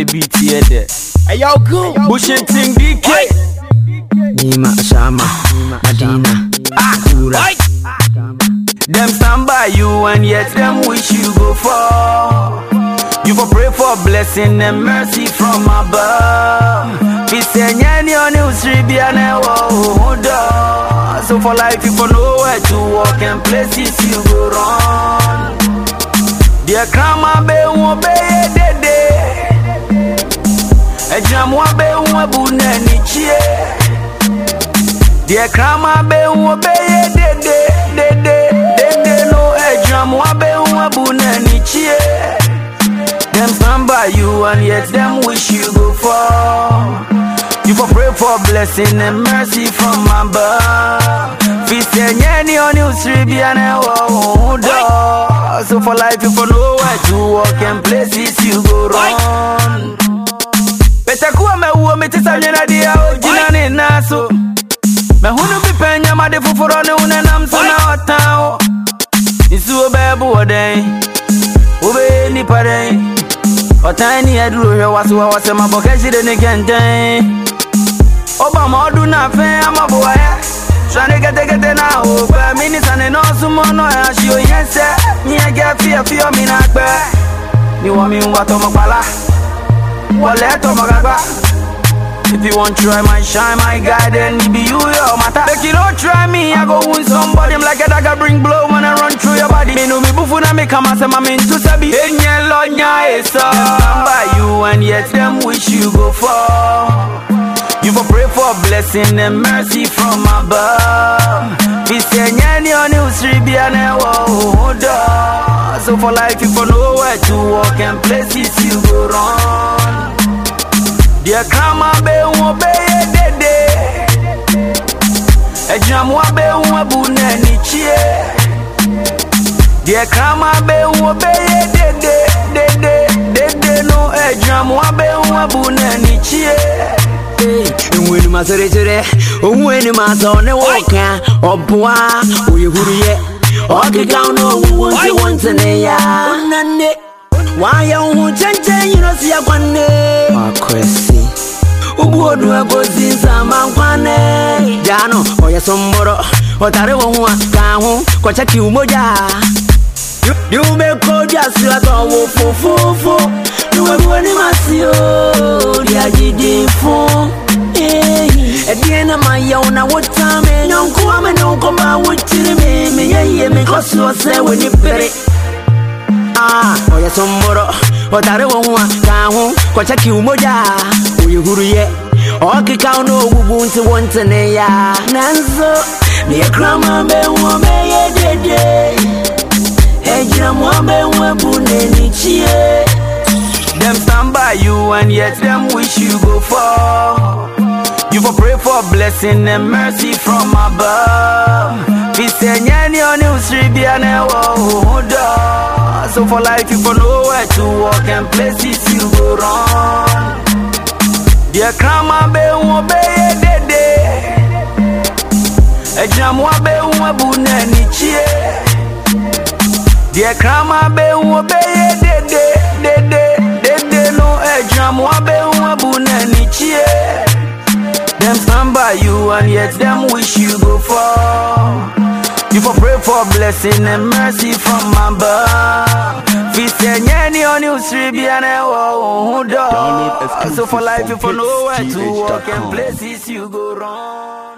Charlie beat here there. Hey, yo, go. Bushing Ting DK. Nima Shama, Adina, Kura. Them stand by you and yet them wish you go far. You for pray for blessing and mercy from above. Be saying any on you three be an So for life you for know where to walk and places you go wrong. Dear grandma be won't be dede. Ejam wa be won't bu na ni chie. Dear grandma be won't be dede dede dede no ejam wa be won't bu na ni chie. Them stand by you and yet them wish you go far. You for pray for blessing and mercy from above. Feast any on you three be an door. So for life you for know where to walk and places you go wrong. Better kuwa me uo me tisa nyina dia ojina ni naso. Me hunu bi penya ma de fufuro ne une nam so na otao. Isu obebu oden. Obe ni paren. Ọ̀tán ni ẹ̀dúró rẹ̀ wá sí wá wọ́sẹ̀ máa bọ̀ kẹ́sìrè ní kẹ́ńtẹ́n. Ọba ọmọ ọdún náà fẹ́ amọ̀bọ̀ ẹ̀. Sani kẹ́tẹ́kẹ́tẹ́ náà ò pẹ́. Mínísà ni náà súnmọ́ náà ẹ̀ àṣì òye ń sẹ́. Ní ẹgẹ́ fíẹ̀ fíọ̀ mi náà pẹ́. Ni wọ́n mi ń wá tọmọ pàlà. Wọlé tọmọ kápá. If you want try my shine, my guy, then it be you, your matter. Make you don't try me, I go wound somebody. I'm like a dagger, bring blow when I run through your body. Me no me bufu na me come as I'm into sabi. Enye lo nya esa. Stand by you and yet them wish you go far. You for pray for blessing and mercy from above. Be say nyani on you three be an So for life you for know where to walk and places you go wrong. Dear grandma be won be dede. Ejam wa be won bu na ni chie. Dear grandma be won be dede dede dede no ejam wa be won bu na ni chie. Nwenu maserecere, onwenu maso ne woka, obwa, uyehuriye, okika no wunti wunti ne ya. Onane, waya uhu chenche yino siya kwane. Makwesi. Ubuodu agozi nzama nkwane. Jano, oya somboro, otare wonwa, kahu, kocha kiumoja. Ni umekoja sila towo fufufu Niwewe ni masio Liajidifu Edie na maya una wotame Nyonku wame nyonkoma wutiri me Meyeye mikosi wasewe ni pere Ah, oya somboro Otare wonwa kahu Kocha kiumoja Uyehuriye Okika uno wubu nti wontene ya Nanzo Miye krama me wame ye dede Ejira mwambe mwebu nenichie Them stand by you and yet them wish you go far. You for pray for blessing and mercy from above. Be say nyani on you three be an So for life you for know where to walk and places you go wrong. Dear grandma be won be dede. Ejam wa be won bu na ni chie. Dear grandma be won be dede dede dede no ejam wa be won bu na ni chie. Them stand by you and yet them wish you go far. You for pray for blessing and mercy from above. Feast any on you three be an Download So for life you for exclusive know where from to walk and gh.com. places you go wrong.